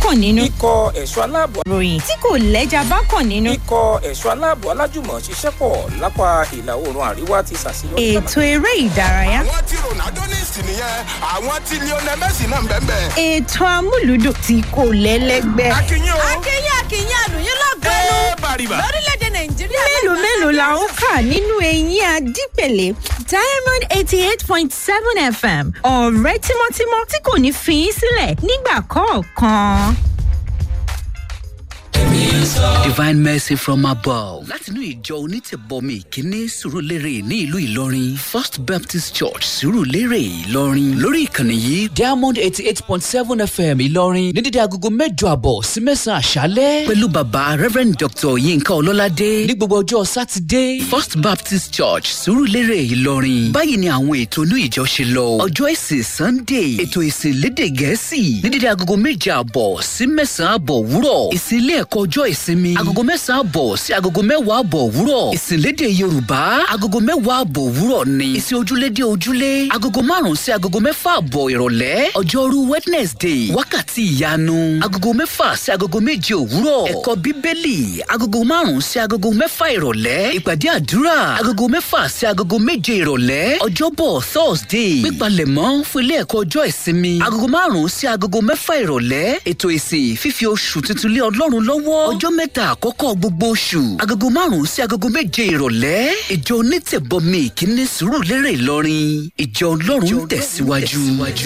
kàn nínú. ikọ̀ ẹ̀ṣọ́ aláàbò ròyìn tí kò lẹ́jà bá kàn nínú. ikọ̀ ẹ̀ṣọ́ aláàbò alájùmọ̀ ṣiṣẹ́ pọ̀ lápá ìlà oòrùn àríwá ti ṣàṣeyọrí. ètò eré ìdárayá. àwọn tí ronaldo ní ìsìn nìyẹn àwọn tí lionel messi náà ń bẹ́ẹ̀ bẹ́ẹ̀. ètò amúlùdùn tí kò lẹ́lẹ́gbẹ́. akínyìn o akínyìn akínyìn àlùyìn lọ́gọ́nù ẹ bàrìbà. lórílẹ̀‐èdè nàìjíríà. mélòó mélòó la ń kà nínú eyín adípèlé diamond eighty eight point seven fm ọ̀rẹ́ tímọ́tímọ́ tí kò ní fi í sílẹ̀ nígbà kọ̀ọ̀kan. divine mercy from above látinú ìjọ onítẹ̀bọmi ìkíní sùrùlérè ní ìlú ìlọrin first baptist church sùrùlérè ìlọrin lórí ìkànnì yìí diamond eighty eight point seven fm ìlọrin ní dídí agogo mẹ́jọ àbọ̀ sí mẹ́sàn-án àṣálẹ́ pẹ̀lú bàbá reverend dr yinka ọlọ́ládé ní gbogbo ọjọ́ sátidé first baptist church sùrùlérè ìlọrin báyìí ni àwọn ètò inú ìjọ ṣe lọ ọjọ́ ìsìn sunday ètò ìsìn lédè gẹ̀ẹ́sì ní dídí agogo méje àbọ̀ sí mẹ́sàn-án àbọ̀ wúrọ̀ ìsìn ilé ẹ̀kọ́ ọjọ́ ìsinmi agogo mẹ́sàn-án àbọ̀ sí agogo mẹ́wàá àbọ̀ òwúrọ̀ ìsìnlédè yorùbá agogo mẹ́wàá àbọ̀ òwúrọ̀ ni ìsìn ojúlédè ojúlé agogo márùn-ún sí agogo mẹ́fà àbọ̀ ìrọ̀lẹ́ ọjọ́rú wednesday wákàtí ìyanu agogo mẹ́fà sí agogo méje òwúrọ̀ ẹ̀kọ́ bíbélì agogo márùn-ún sí agogo mẹ́fà ìrọ̀lẹ́ ìpàdé àdúrà agogo mẹ́fà sí agogo méje ìrọ̀lẹ́ ọjọ́bọ̀ thursday pípalẹ̀mọ́ fún ilé ẹ̀kọ́ ọjọ́ ìsinmi agogo márùn-ún sí agogo mẹ́fà ìrọ̀lẹ́ ètò ìsìn fífi oṣù tuntun lé ọlọ́run lọ́wọ́ ọjọ́ mẹ́ta àkọ́kọ́ gbogbo oṣù agogo márùn-ún sí agogo méje ìrọ̀lẹ́ ìjọ onítẹ̀bọmi ìkíní sùúrù lérè ìlọrin ìjọ ọlọ́run tẹ̀síwájú.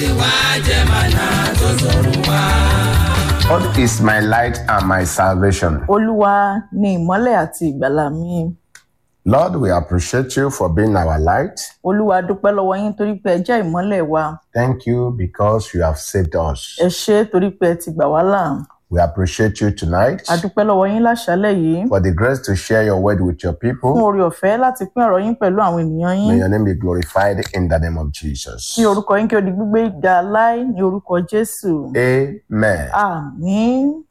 God is my light and my salvation. olúwa ni ìmọ́lẹ̀ àti ìgbàlà mi Lord, we appreciate you for being our light. olúwa dúpẹ́ lọ́wọ́ yín torí pé ẹ jẹ́ ìmọ́lẹ̀ wa Thank you because you have saved us. ẹ ṣé torí pé ẹ ti gbà wá là We appreciate you tonight a dúpẹ́ lọ́wọ́ yín láṣálẹ̀ yìí for the grace to share your word with your fún people. oore ọ̀fẹ́ láti pín ọ̀rọ̀ yín pẹ̀lú àwọn ènìyàn yín May your name be glorified in the name of Jesus. kí orúkọ yín kí o di gbígbé ga láì ní orúkọ jésù Amen. àmín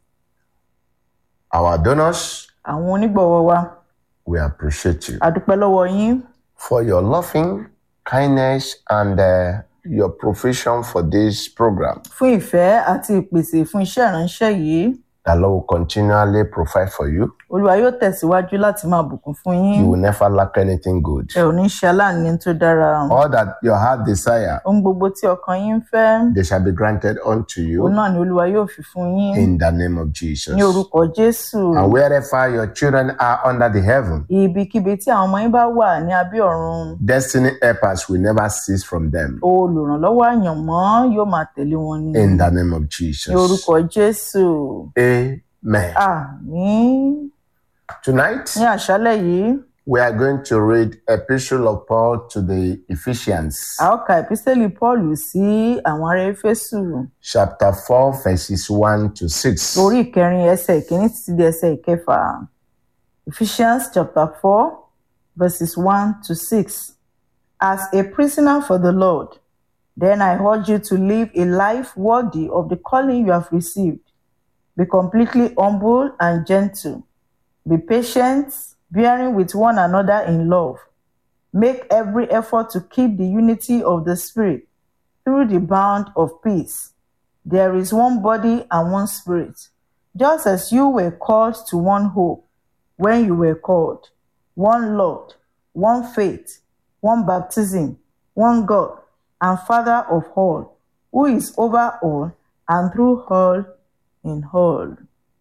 Our donors, àwọn onígbọ̀wọ́ wa we appreciate you a dúpẹ́ lọ́wọ́ yín for your loving kindness and uh, your provision for this program. fún ìfẹ́ àti ìpèsè fún iṣẹ́ ìránṣẹ́ yìí The Lord will continually provide for you. olúwa yóò tẹ̀síwájú láti máa bùkún fún yín You will never lack anything good. ẹ ò ní ṣe aláàní tó dára All that your heart desire, ohun gbogbo tí ọkàn yín ń fẹ́ they shall be granted unto òun you náà ni olúwa yóò fi fún yín in the name of Jesus. ní orúkọ jésù And wherever your children are under the heaven, ibikíbi tí àwọn ọmọ yín bá wà ní abẹ́ ọ̀run destiny helpers will never cease from them olùrànlọ́wọ́ àyànmọ́ yóò máa tẹ̀lé wọn ní in the name of ní Jesus. orúkọ jésù Amen. àmín Tonight, ní àṣálẹ̀ yìí we are going to read Epistle of Paul to the Ephesians, a ó ka ìpísẹ́lì paul sí àwọn ará éfésù chapter 4, verses 1 to 6. orí ìkẹrin ẹsẹ̀ ìkíní títí di ẹsẹ̀ ìkẹfà ephesians chapter four verses one to six as a prisoner for the lord then i urge you to live a life worthy of the calling you have received be completely humble and gentle be patient bearing with one another in love make every effort to keep the unity of the spirit through the bond of peace there is one body and one spirit, just as you were called to one hope when you were called, one Lord, one faith, one baptism, one God, and Father of all, who is over all and through all in all.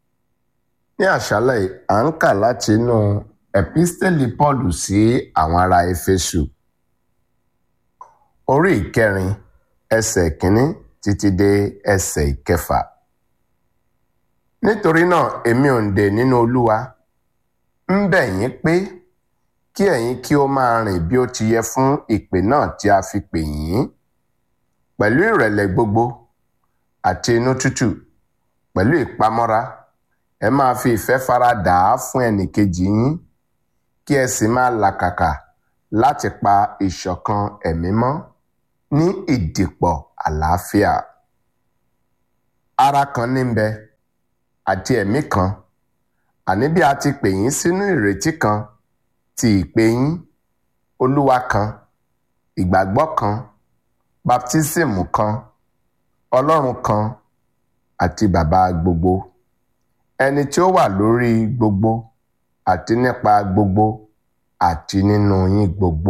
Ní àṣálẹ̀ yìí, à ń kà láti inú Epistẹ́lì Paul sí àwọn ará Éfésù. Orí ìkẹrin, ẹsẹ̀ kínní títí dé ẹsẹ̀ ìkẹfà. Nítorí náà, èmi òǹdè nínú Olúwa ń bẹ̀ yín pé kí ẹ̀yin kí ó máa rìn bí ó ti yẹ fún ìpè náà tí a fi pè yín pẹ̀lú ìrẹ̀lẹ̀ gbogbo àti inú tútù pẹ̀lú ìpamọ́ra ẹ máa fi ìfẹ́ fara dà á fún ẹnìkejì yín kí ẹ sì máa làkàkà láti pa ìṣọ̀kan ẹ̀mí mọ́ ní ìdìpọ̀ àlàáfíà ara kan ní ń bẹ àti ẹ̀mí kan àní bí a ti pè yín sínú ìrètí kan ti ìpè yín olúwa kan ìgbàgbọ́ kan baptismu kan ọlọ́run kan àti bàbá gbogbo ẹni tí ó wà lórí gbogbo àti nípa gbogbo àti nínú yín gbogbo.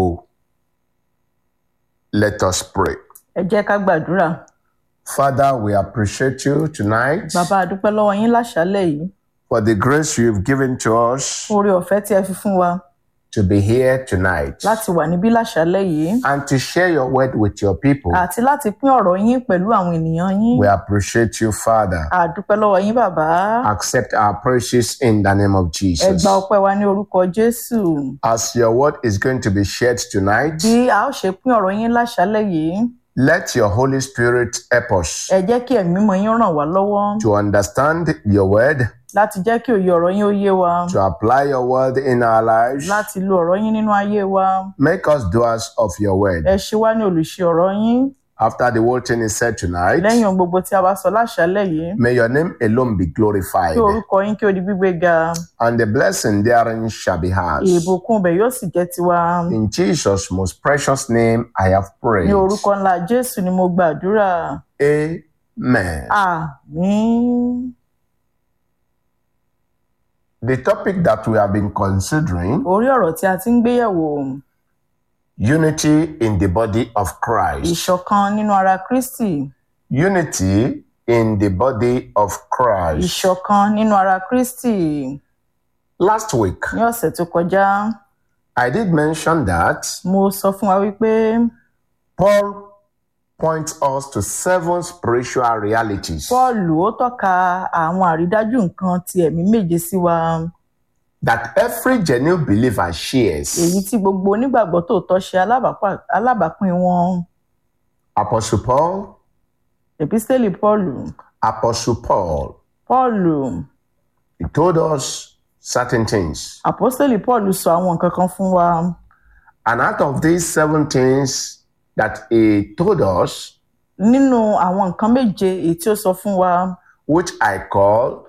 Let us pray. ẹ jẹ́ ká gbàdúrà Father, we appreciate you tonight bàbá a dúpẹ́ lọ́wọ́ yín láṣálẹ̀ yìí for the grace you've given to us oore ọ̀fẹ́ tí ẹ fi fún wa to be here tonight láti wà níbí láṣálẹ̀ yìí and to share your word with your people. àti láti pín ọ̀rọ̀ yín pẹ̀lú àwọn ènìyàn yín We appreciate you, Father. a dúpẹ́ lọ́wọ́ yín bàbá Accept our praises in the name of ẹ Jesus. gba ọpẹ́ wa ní orúkọ jésù As your word is going to be shared tonight, bí a ó ṣe pín ọ̀rọ̀ yín láṣálẹ̀ yìí let your Holy Spirit help us ẹ jẹ́ kí ẹ̀mí mímọ́ yín ràn wá lọ́wọ́ to understand your word, láti jẹ́ kí òye ọ̀rọ̀ yín ó yé wa to apply your word in our lives. láti lo ọ̀rọ̀ yín nínú ayé wa Make us doers of your word. ẹ ṣe wá ní olùṣe ọ̀rọ̀ yín After the whole thing is said tonight, lẹ́yìn ohun gbogbo tí a bá sọ láṣálẹ̀ yìí may your name alone be glorified, kí orúkọ yín kí ó di gbígbé ga and the blessing therein shall be ours. ìbùkún ibẹ̀ yóò sì jẹ́ tiwa In Jesus' most precious name, I have prayed. ní orúkọ ńlá jésù ni mo gbàdúrà Amen. àmín The topic that we have been considering orí ọ̀rọ̀ tí a ti ń gbéyẹ̀wò unity in the body of Christ. ìṣọ̀kan nínú ara kristi Unity in the body of Christ. ìṣọ̀kan nínú ara kristi Last week, ní ọ̀sẹ̀ tó kọjá I did mention that mo sọ fún wa wípé Paul points us to seven spiritual realities pọ́ọ̀lù ó tọ́ka àwọn àrídájú nǹkan ti ẹ̀mí méje sí wa that every genuine believer shares. èyí tí gbogbo onígbàgbọ́ tòótọ́ ṣe alábàápà- alábàápín wọn Apostle Paul, èpísítélì pọ́ọ̀lù Apostle Paul, pọ́ọ̀lù he told us certain things. àpọ́sítélì pọ́ọ̀lù sọ àwọn nǹkan kan fún wa And out of these seven things that he told us, nínú àwọn nǹkan méje èyí tí ó sọ fún wa which I call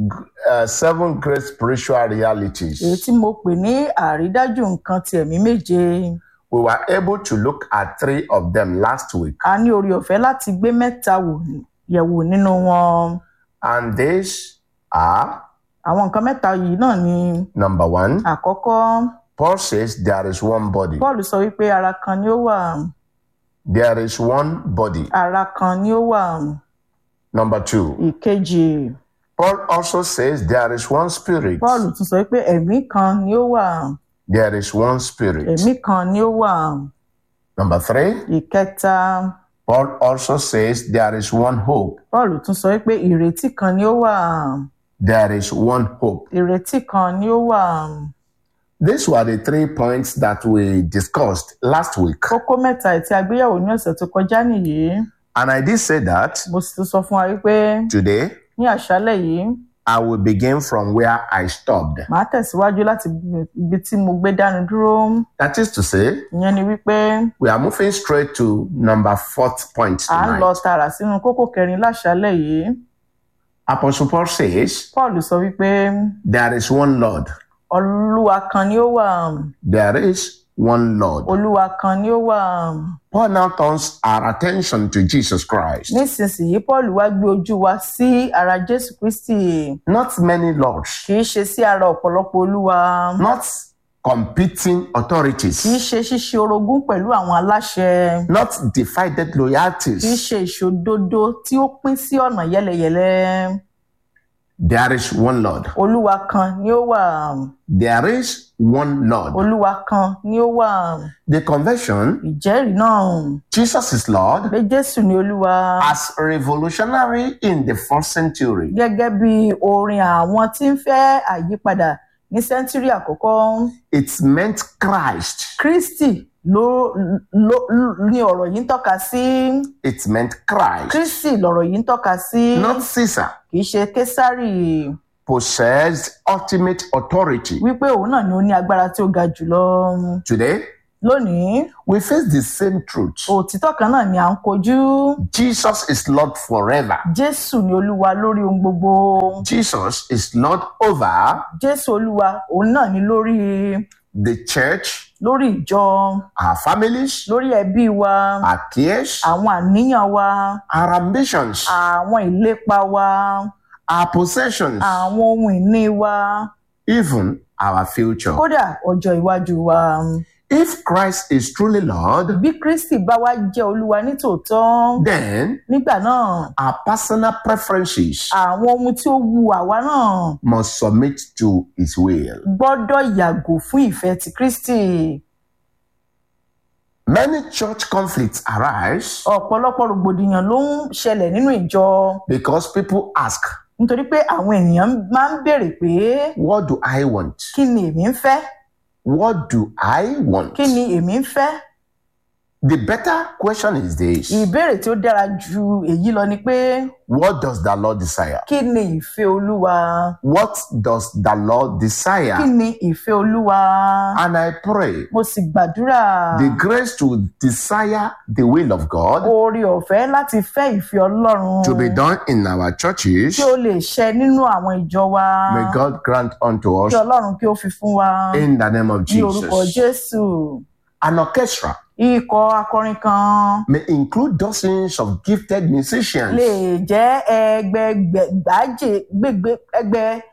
uh, seven great spiritual realities, èyí tí mo pè ní àrídájú nǹkan ti ẹ̀mí méje we were able to look at three of them last week. a ní orí ọ̀fẹ́ láti gbé mẹ́ta wò yẹ̀wò nínú wọn And these are àwọn nǹkan mẹ́ta yìí náà ni number one, àkọ́kọ́ Paul says there is one body. paul sọ wípé ara kan ni ó wà There is one body. ara kan ni ó wà Number two, ìkejì Paul also says there is one spirit. paul tún sọ wípé ẹ̀mí kan ni ó wà There is one spirit. ẹ̀mí kan ni ó wà Number three, ìkẹta Paul also says there is one hope. paul tún sọ wípé ìrètí kan ni ó wà There is one hope. ìrètí kan ni ó wà These were the three points that we discussed last week. kókó mẹ́ta tí a gbéyàwó ní ọ̀sẹ̀ tó kọjá nìyí And I did say that mo sì tún sọ fún wa wípé today ní àṣálẹ̀ yìí I will begin from where I stopped. màá tẹ̀síwájú láti ibi tí mo gbé dánu dúró That is to say, ìyẹn ni wípé we are moving straight to number fourth point à ń lọ tonight. tààrà sínú kókó kẹrin láṣálẹ̀ yìí Apostle Paul says paul sọ wípé there is one Lord. olúwa kan ni ó wà There is one Lord. olúwa kan ni ó wà Paul now turns our attention to Jesus Christ. nísinsìnyí paul wá gbé ojú wa sí ara jésù kristi Not many lords, kì í ṣe sí ara ọ̀pọ̀lọpọ̀ olúwa not competing kì í authorities, ṣe ṣíṣe orogún pẹ̀lú àwọn aláṣẹ not divided kì í loyalties. ṣe ìṣòdodo tí ó pín sí ọ̀nà yẹ́lẹyẹ̀lẹ There is one Lord. olúwa kan ni ó wà There is one Lord. olúwa kan ni ó wà The conversion, ìjẹ́rìí náà Jesus is Lord, pé jésù ni olúwa as revolutionary in the first century. gẹ́gẹ́ bí orin àwọn tí ń fẹ́ àyípadà ní sẹ́ńtúrì àkọ́kọ́ It meant Christ. kristi ló ló ní ọ̀rọ̀ yìí ń tọ́ka sí It meant Christ. kristi lọ̀rọ̀ yìí ń tọ́ka sí Not Caesar. kì í ṣe késárì Possessed ultimate authority. wípé òun náà ni ó ní agbára tí ó ga jùlọ Today, lónìí we face the same truth. òtítọ́ kan náà ni à ń kojú Jesus is Lord forever. jésù ni olúwa lórí ohun gbogbo Jesus is Lord over jésù olúwa òun náà ni lórí the church, lórí ìjọ our families, lórí ẹbí wa our cares, àwọn àníyàn wa our ambitions, àwọn ìlépa wa our possessions, àwọn ohun ìní wa even our future. kódà ọjọ́ iwájú wa. If Christ is truly Lord, bí kristi bá wá jẹ́ olúwa nítòótọ́ then nígbà náà our personal preferences àwọn ohun tí ó wu àwa náà must submit to His will. gbọ́dọ̀ yàgò fún ìfẹ́ ti kristi. Many church conflicts arise ọ̀pọ̀lọpọ̀ rògbòdìyàn ló ń ṣẹlẹ̀ nínú ìjọ because people ask, nítorí pé àwọn ènìyàn máa ń béèrè pé What do I want? kí ni èmi ń fẹ́ What do I want? kí ni èmi ń fẹ́. The better question is this ìbéèrè tí ó dára ju èyí lọ ni pé What does the Lord desire? kí ni ìfẹ́ olúwa What does the Lord kí desire? ni ìfẹ́ olúwa And I pray mo sì gbàdúrà the grace to desire the will of God oore ọ̀fẹ́ láti fẹ́ ìfẹ́ ọlọ́run to be done in our churches. kí ó lè ṣẹ nínú àwọn ìjọ wa May God grant unto us kí ọlọ́run kí ó fi fún wa in the name of ní orúkọ Jesus. jésù An orchestra ikọ̀ akọrin kan may include dozens of gifted musicians. lè jẹ́ ẹgbẹgbàjẹ gbẹgbẹ ẹgbẹ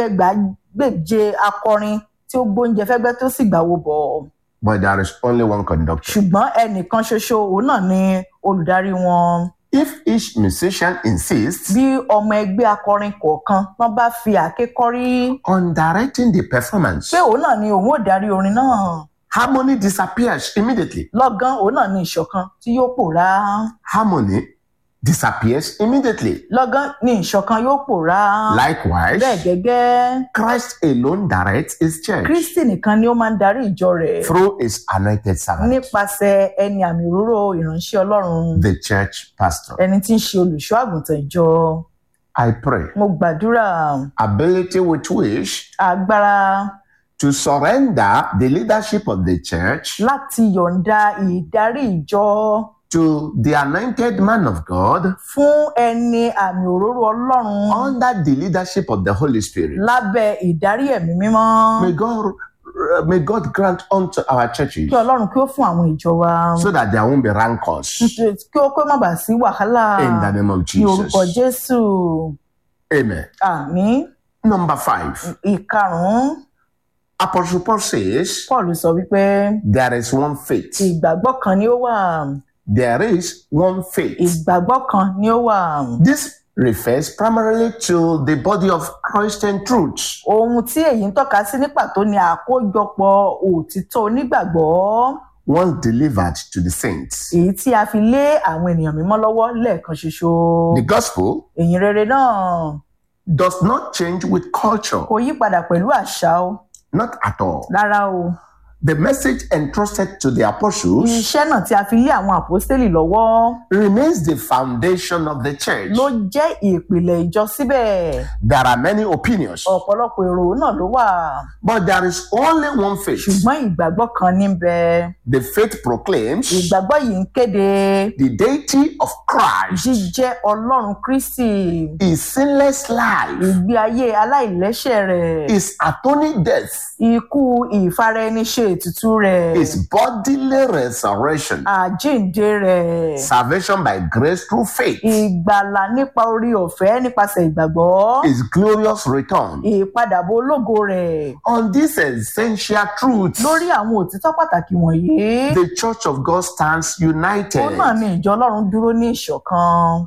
ẹgbẹgbàgbèje akọrin tí ó gbóúnjẹ fẹ́gbẹ́ tó sì gbàwó bọ̀ But there is only one conductor. ṣùgbọ́n ẹnìkan ṣoṣo òun náà ni olùdarí wọn If each musician insists bí ọmọ ẹgbẹ́ akọrin kọ̀ọ̀kan wọ́n bá fi àáké kọ́rí on directing the performance, pé òun náà ni òun ò darí orin náà harmony disappears immediately. lọ́gán òun náà ni ìṣọ̀kan tí yóò pòórá Harmony disappears immediately. lọ́gán ni ìṣọ̀kan yóò pòórá Likewise, bẹ́ẹ̀ gẹ́gẹ́ Christ alone directs his church kristi nìkan ni ó máa ń darí ìjọ rẹ̀ through his anointed servant, nípasẹ̀ ẹni àmì òróró ìránṣẹ́ ọlọ́run the church pastor. ẹni tí ń ṣe olùṣọ́ àgùntàn ìjọ I pray mo gbàdúrà ability with which agbára to surrender the leadership of the church láti yọ̀ǹda ìdarí ìjọ to the anointed man of God fún ẹni àmì òróró ọlọ́run under the leadership of the Holy Spirit. lábẹ́ ìdarí ẹ̀mí mímọ́ May God may God grant unto our churches kí ọlọ́run kí ó fún àwọn ìjọ wa so that there won't be rancors nítorí kí ó kó má bàa sí wàhálà in the name of ní orúkọ Jesus. jésù Amen. àmì Number five, ìkarùn-ún Apostle Paul says paul sọ wípé there is one faith. ìgbàgbọ́ kan ni ó wà There is one faith. ìgbàgbọ́ kan ni ó wà. This refers primarily to the body of Christian truths ohun tí èyí ń tọ́ka sí ní pàtó ni àkójọpọ̀ òtítọ́ onígbàgbọ́ once delivered to the saints. èyí tí a fi lé àwọn ènìyàn mímọ́ lọ́wọ́ lẹ́ẹ̀kan ṣoṣo. The gospel èyí rere náà does not change with culture, kò yí padà pẹ̀lú àṣà o not at all. rárá o. The message entrusted to the apostles iṣẹ́ náà tí a fi lé àwọn àpọ́stélì lọ́wọ́ remains the foundation of the church. ló jẹ́ ìpìlẹ̀ ìjọ síbẹ̀. There are many opinions, ọ̀pọ̀lọpọ̀ èrò náà ló wà but there is only one faith. ṣùgbọ́n ìgbàgbọ́ kan ní bẹ. The faith proclaims ìgbàgbọ́ yìí ń kéde the deity of Christ, jíjẹ́ ọlọ́run kristi his sinless life, ìgbé ayé aláìlẹ́ṣẹ̀ rẹ̀ his atoning death, ikú ìfaraẹniṣe ètùtù rẹ̀ his bodily resurrection, àjíǹde rẹ̀ salvation by grace through faith, ìgbàlà nípa orí ọ̀fẹ́ nípasẹ̀ ìgbàgbọ́ his glorious return. ìpadàbọ̀ ológo rẹ̀ On these essential truths, lórí àwọn òtítọ́ pàtàkì wọ̀nyí the Church of God stands ó united. náà ni ìjọ ọlọ́run dúró ní ìṣọ̀kan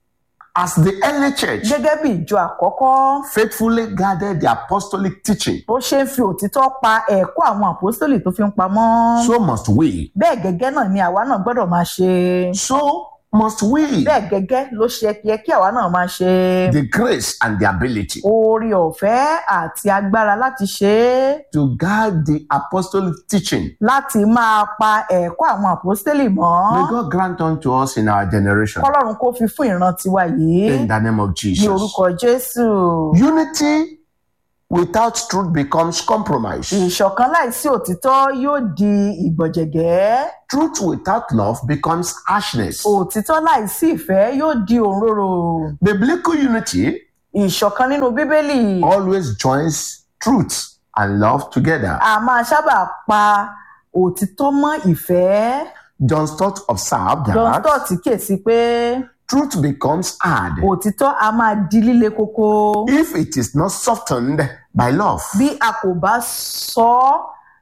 As the early church gẹ́gẹ́ bí ìjọ àkọ́kọ́ faithfully guarded the apostolic teaching, bó ṣe ń fi òtítọ́ pa ẹ̀kọ́ àwọn àpòstólì tó fi ń pamọ́ so must we. bẹ́ẹ̀ gẹ́gẹ́ náà ni àwa náà gbọ́dọ̀ máa ṣe So must we. bẹ́ẹ̀ gẹ́gẹ́ ló ṣe yẹ kí àwa náà máa ṣe The grace and the ability oore ọ̀fẹ́ àti agbára láti ṣe é to guard the apostolic teaching. láti máa pa ẹ̀kọ́ àwọn àpòstélì mọ́ May God grant unto us in our generation. kọ́lọ́run kó fi fún ìran tiwa yìí In the name of ní Jesus. orúkọ jésù Unity without truth becomes compromise. ìṣọ̀kan láìsí òtítọ́ yóò di ìgbọ̀jẹ̀gẹ́ Truth without love becomes harshness. òtítọ́ láìsí ìfẹ́ yóò di òǹrorò Biblical unity ìṣọ̀kan nínú bíbélì always joins truth and love together. a máa sábà pa òtítọ́ mọ́ ìfẹ́ John Stott observed john that stott kíyèsí pé truth becomes hard òtítọ́ a máa di líle koko if it is not softened by love. bí a kò bá sọ ọ́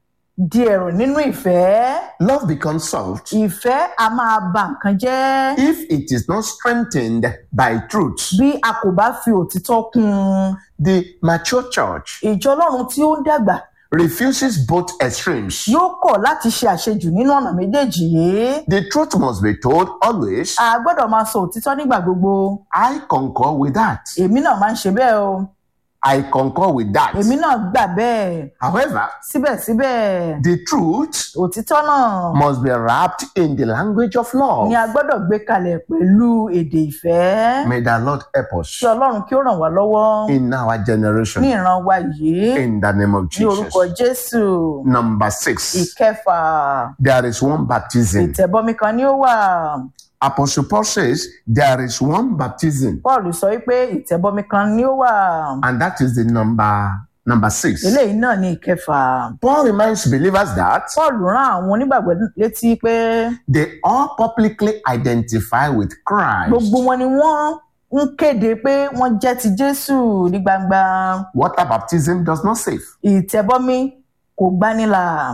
di ẹ̀rùn nínú ìfẹ́ Love becomes soft ìfẹ́ a máa ba nǹkan jẹ́ if it is not strengthened by truth. bí a kò bá fi òtítọ́ kún un The mature church ìjọ ọlọ́run tí ó ń dàgbà refuses both extremes. yóò kọ̀ láti ṣe àṣejù nínú ọ̀nà méjèèjì yìí The truth must be told always. a gbọ́dọ̀ máa sọ òtítọ́ nígbà gbogbo I concur with that. èmi náà máa ń ṣe bẹ́ẹ̀ o I concur with that. èmi náà gbà bẹ́ẹ̀ However, síbẹ̀síbẹ̀ the truth òtítọ́ náà must be wrapped in the language of love. ni a gbọ́dọ̀ gbé kalẹ̀ pẹ̀lú èdè ìfẹ́ May the Lord help us kí ọlọ́run kí ó ràn wá lọ́wọ́ in our ní generation. ìran wa yìí In the name of ní orúkọ Jesus. jésù Number six, ìkẹfà there is one baptism. ìtẹ̀bọmi kan ni ó wà Apostle Paul says there is one baptism, paul sọ wípé ìtẹ̀bọmi kan ni ó wà and that is the number number six. eléyìí náà ní ìkẹfà Paul reminds believers that paul rán àwọn onígbàgbọ́ létí pé they all publicly identify with Christ. gbogbo wọn ni wọ́n ń kéde pé wọ́n jẹ́ ti jésù ní gbangba Water baptism does not save. ìtẹ̀bọmi kò gbanilà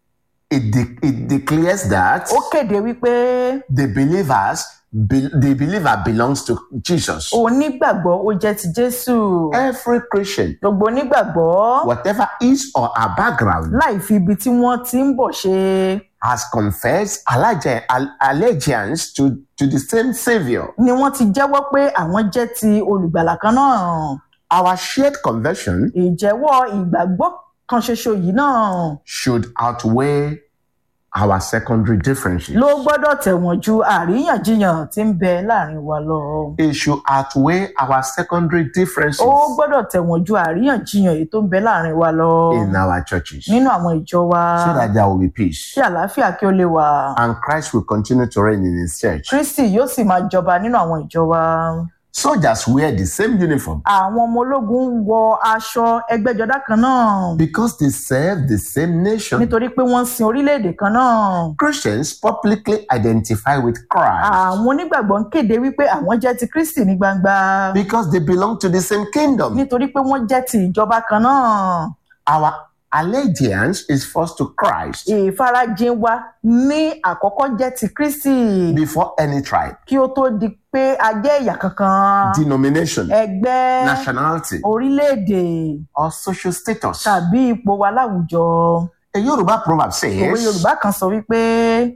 It, de- it declares that ó kéde wípé the believers, be- the believer belongs to Jesus. onígbàgbọ́ ó jẹ́ ti jésù Every Christian, gbogbo onígbàgbọ́ whatever his or her background, láì fi ibi tí wọ́n ti ń bọ̀ ṣe has confessed allergi- al- allegiance to, to the same Savior. ni wọ́n ti jẹ́wọ́ pé àwọn jẹ́ ti olùgbàlà kan náà Our shared conversion ìjẹ́wọ́ ìgbàgbọ́ kan ṣoṣo yìí náà should outweigh our secondary differences. ló gbọ́dọ̀ tẹ̀wọ̀n ju àríyànjiyàn tí ń bẹ láàrin wa lọ. It should outweigh our secondary differences ó gbọ́dọ̀ tẹ̀wọ̀n ju àríyànjiyàn èyí tó ń bẹ láàrin wa lọ in our churches so nínú àwọn ìjọ wa that there will be peace. kí àlàáfíà kí ó lè wà. And Christ will continue to reign in his church. kristi yóò sì máa jọba nínú àwọn ìjọ wa. Soldiers wear the same uniform àwọn ọmọ ológun ń wọ aṣọ ẹgbẹ́jọdá kan náà because they serve the same nation. nítorí pé wọ́n ń sin orílẹ̀-èdè kan náà. Christians publicly identify with Christ àwọn onígbàgbọ́ ń kéde wípé àwọn jẹ́ ti kristi ní gbangba because they belong to the same kingdom. nítorí pé wọ́n jẹ́ ti ìjọba kan náà. Our allegiance is first to Christ ìfarajìn wa ní àkọ́kọ́ jẹ́ ti kristi before any tribe, kí ó tó di pé a jẹ́ ẹ̀yà kankan denomination, ẹgbẹ́ nationality, orílẹ̀-èdè or social status. tàbí ipò wa láwùjọ. A Yoruba proverb òwe says, yorùbá kan sọ wípé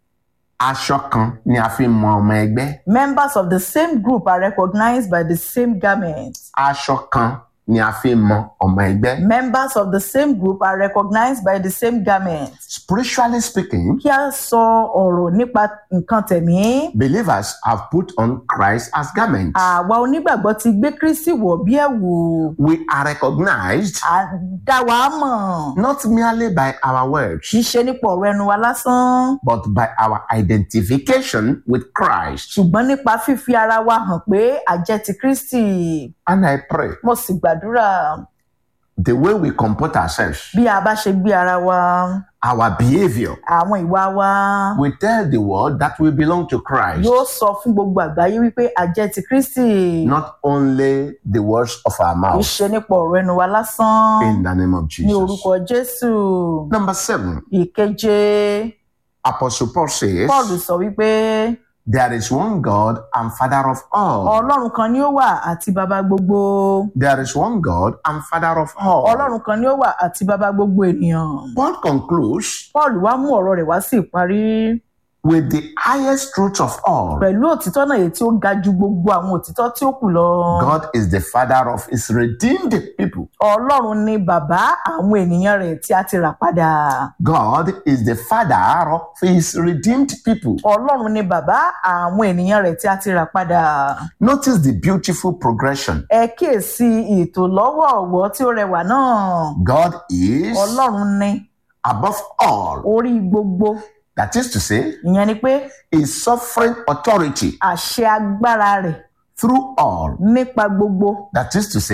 aṣọ kan ni a fi mọ ọmọ ẹgbẹ́. members of the same group are recognized by the same garment. Aṣọ kan ni a fi mọ ọmọ ẹgbẹ́. members of the same group are recognized by the same garment. Spiritually speaking, kí a sọ ọ̀rọ̀ nípa nǹkan tẹ̀mí. believers have put on Christ as garments. àwa onígbàgbọ́ ti gbé kristi wọ̀ bí ẹ̀wù. We are recognized à ń dá wa mọ̀. not merely by our words, kì í ṣe nípa ọ̀rọ̀ ẹnu wa lásán. but by our identification with Christ. ṣùgbọ́n nípa fífi ara wa hàn pé a jẹ́ ti kristi. And I pray mo sì gbàdúrà the way we comport ourselves, bí a bá ṣe gbé ara wa our behavior, àwọn ìwà wa we tell the world that we belong to Christ, yóò sọ fún gbogbo àgbáyé wípé a jẹ́ ti kristi. not only the words of our kì í mouth. ṣe nípa ọ̀rọ̀ ẹnu wa lásán. In the name of ní Jesus. orúkọ jésù. Number seven, ìkeje Apostle Paul says, paul sọ wípé There is one God and Father of all. ọlọ́run kan ni ó wà àti bàbá gbogbo. There is one God and Father of all. ọlọ́run kan ni ó wà àti bàbá gbogbo ènìyàn. Paul concludes paul wá mú ọ̀rọ̀ rẹ̀ wá sí ìparí with the highest truth of all. pẹ̀lú òtítọ́ náà èyí tí ó ga ju gbogbo àwọn òtítọ́ tí ó kù lọ. God is the Father of His redeemed people. ọlọ́run ni bàbá àwọn ènìyàn rẹ̀ tí a ti rà padà. God is the Father of His redeemed people. ọlọ́run ni bàbá àwọn ènìyàn rẹ̀ tí a ti rà padà. Notice the beautiful progression. ẹ kíyèsí ètò lọ́wọ̀ọ̀wọ́ tí ó rẹwà náà. God is ọlọ́run ni above all. orí gbogbo That is to say, ìyẹn ni pé His sovereign authority àṣẹ agbára rẹ̀ through all. nípa gbogbo That is to say,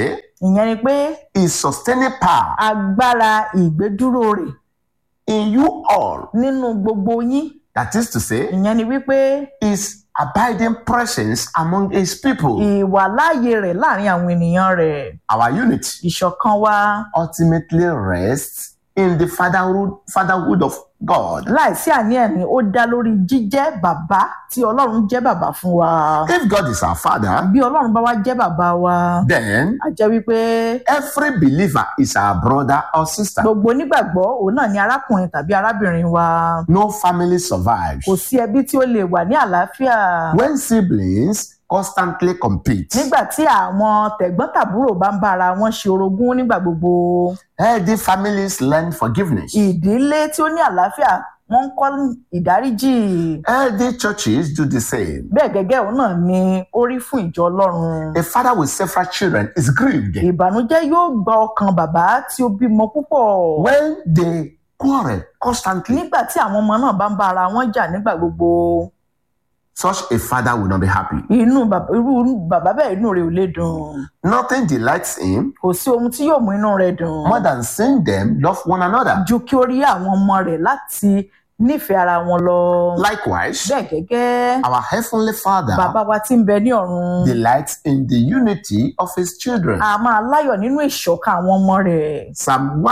ìyẹn ni pé his sustaining power agbára ìgbédúró rẹ̀ in you all. nínú gbogbo yín That is to say, ìyẹn ni wípé his abiding presence among his people. ìwàláàyè rẹ̀ láàrin àwọn ènìyàn rẹ̀ Our unity ìṣọ̀kan wa ultimately rests in the fatherhood, fatherhood of God. láìsí àní-ẹ̀ní ó dá lórí jíjẹ́ bàbá tí ọlọ́run jẹ́ bàbá fún wa If God is our father, bí ọlọ́run bá wá jẹ́ bàbá wa then a jẹ́ wípé every believer is our brother or sister. gbogbo onígbàgbọ́ òun náà ni arákùnrin tàbí arábìnrin wa No family survives. kò sí ẹbí tí ó lè wà ní àlàáfíà When siblings constantly compete, nígbà tí àwọn tẹ̀gbọ́n-tàbúrò bá ń bára wọn ṣe orogún nígbà gbogbo healthy families learn forgiveness. ìdílé tí ó ní àlàáfíà wọ́n ń kọ́ ìdáríjì Healthy churches do the same. bẹ́ẹ̀ gẹ́gẹ́ òun náà ni ó rí fún ìjọ ọlọ́run A father with several children is grieved ìbànújẹ́ yóò gba ọkàn bàbá tí ó bímọ púpọ̀ when they quarrel constantly. nígbà tí àwọn ọmọ náà bá ń bá ara wọn jà nígbà gbogbo Such a father will not be happy. inú bàbá irú bàbá bẹ́ẹ̀ inú rẹ̀ ò lè dùn Nothing delights him kò sí ohun tí yóò mú inú rẹ̀ dùn more than seeing them love one another. ju kí ó rí àwọn ọmọ rẹ̀ láti nífẹ̀ẹ́ ara wọn lọ Likewise, bẹ́ẹ̀ gẹ́gẹ́ our heavenly father bàbá wa tí ń bẹ ní ọ̀run delights in the unity of his children. a máa láyọ̀ nínú ìṣọ̀kan àwọn ọmọ rẹ̀ Psalm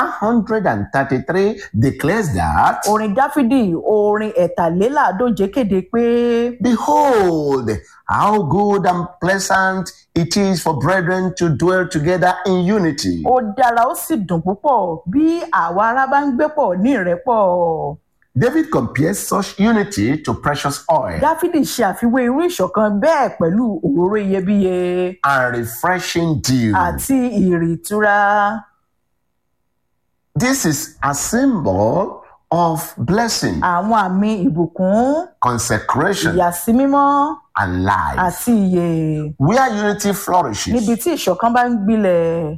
133 declares that, orin dáfídì orin ẹ̀tàléláàádóje kéde pé Behold, how good and pleasant it is for brethren to dwell together in unity. ó dára ó sì dùn púpọ̀ bí àwa ará bá ń gbé pọ̀ ní ìrẹ́pọ̀ David compares such unity to precious oil dáfídì ṣe àfiwé irú ìṣọ̀kan bẹ́ẹ̀ pẹ̀lú òróró iyebíye and refreshing dew. àti ìrì ìtura This is a symbol of blessing, àwọn àmì ìbùkún consecration, ìyàsímímọ́ and life. àti ìyè Where unity níbi flourishes, tí ìṣọ̀kan bá ń gbilẹ̀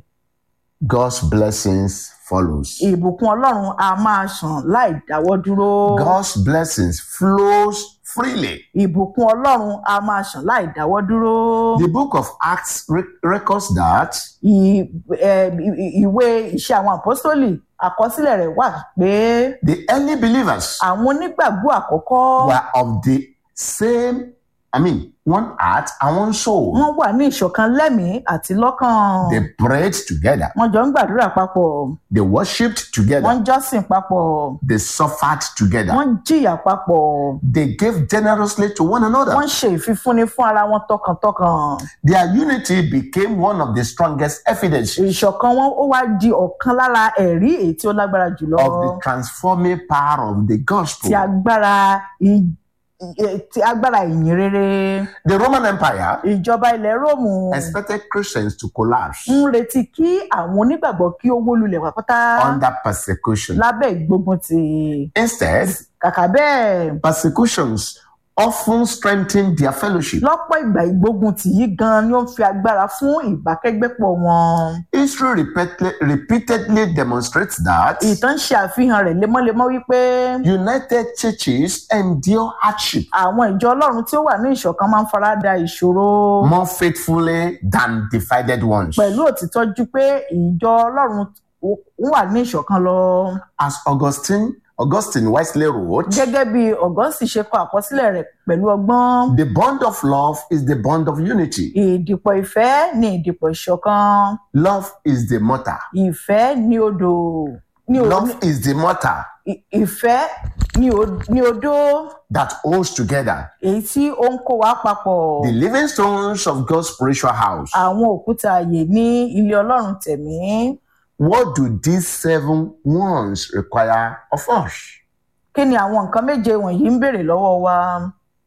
God's blessings follows. ìbùkún ọlọ́run a máa ṣàn láì dáwọ́ dúró God's blessings flows freely. ìbùkún ọlọ́run a máa ṣàn láì dáwọ́ dúró The book of Acts re- records that Ì- ẹ, ì- ìwé iṣẹ́ àwọn àpọ́sítélì àkọsílẹ̀ rẹ̀ wà pé the early believers àwọn onígbàgbọ́ àkọ́kọ́ were of the same, I mean, one heart and one soul. wọ́n wà ní ìṣọ̀kan lẹ́mìí àti lọ́kàn They prayed together, wọ́n jọ ń gbàdúrà papọ̀ they worshipped wọ́n together, ń jọ́sìn papọ̀ they suffered together, wọ́n ń jìyà papọ̀ they gave generously to one another. wọ́n ń ṣe ìfifúnni fún ara wọn tọkàntọkàn Their unity became one of the strongest evidences ìṣọ̀kan wọn ó wá di ọ̀kan lára ẹ̀rí èyí tí ó lágbára jùlọ of the transforming power of the gospel. ti agbára ì- ì- ti agbára ìyìn rere The Roman Empire ìjọba ilẹ̀ róòmù expected Christians to collapse ń retí kí àwọn onígbàgbọ́ kí ó wó lulẹ̀ pátá under persecution. lábẹ́ ìgbógunti Instead, kàkà bẹ́ẹ̀ persecutions often strengthened their fellowship. lọ́pọ̀ ìgbà ìgbógunti yìí gan ni ó ń fi agbára fún ìbákẹ́gbẹ́pọ̀ wọn History repeatedly, repeatedly demonstrates that ìtàn ṣe àfihàn rẹ̀ lemọ́lemọ́ wípé united churches endure hardship àwọn ìjọ ọlọ́run tí ó wà ní ìṣọ̀kan máa ń farada ìṣòro more faithfully than divided ones. pẹ̀lú òtítọ́ ju pé ìjọ ọlọ́run ń wà ní ìṣọ̀kan lọ As Augustine, Augustine wisely wrote, gẹ́gẹ́ bí ọ̀gọ́sì ṣe kọ àkọsílẹ̀ rẹ̀ pẹ̀lú ọgbọ́n the bond of love is the bond of unity. ìdìpọ̀ ìfẹ́ ní ìdìpọ̀ ìṣọ̀kan Love is the motor. ìfẹ́ ní odò ní o- Love is the motor ì- ìfẹ́ ní o- ní odó that holds together èyí tí ó ń kó wa papọ̀ the living stones of God's spiritual house. àwọn òkúta ààyè ní ilé ọlọ́run tẹ̀mí What do these seven ones require of us? kí ni àwọn nǹkan méje wọ̀nyí ń béèrè lọ́wọ́ wa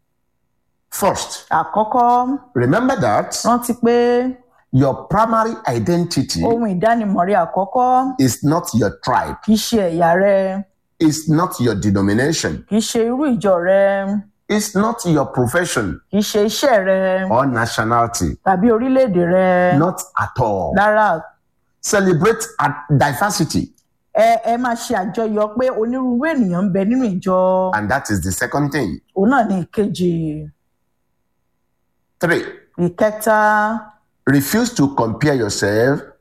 First, àkọ́kọ́ remember that rántí pé your primary identity ohun ìdánimọ̀ rẹ àkọ́kọ́ is not your tribe, kì í ṣe ẹ̀yà rẹ it's not your denomination, kì í ṣe irú ìjọ rẹ it's not your profession kì í ṣe iṣẹ́ rẹ or nationality. tàbí orílẹ̀-èdè rẹ Not at all. rárá Celebrate at diversity, ẹ ẹ máa ṣe àjọyọ̀ pé onírúurú ènìyàn ń bẹ nínú ìjọ and that is the second thing. òun náà ní ìkejì Three, ìkẹta refuse to compare yourself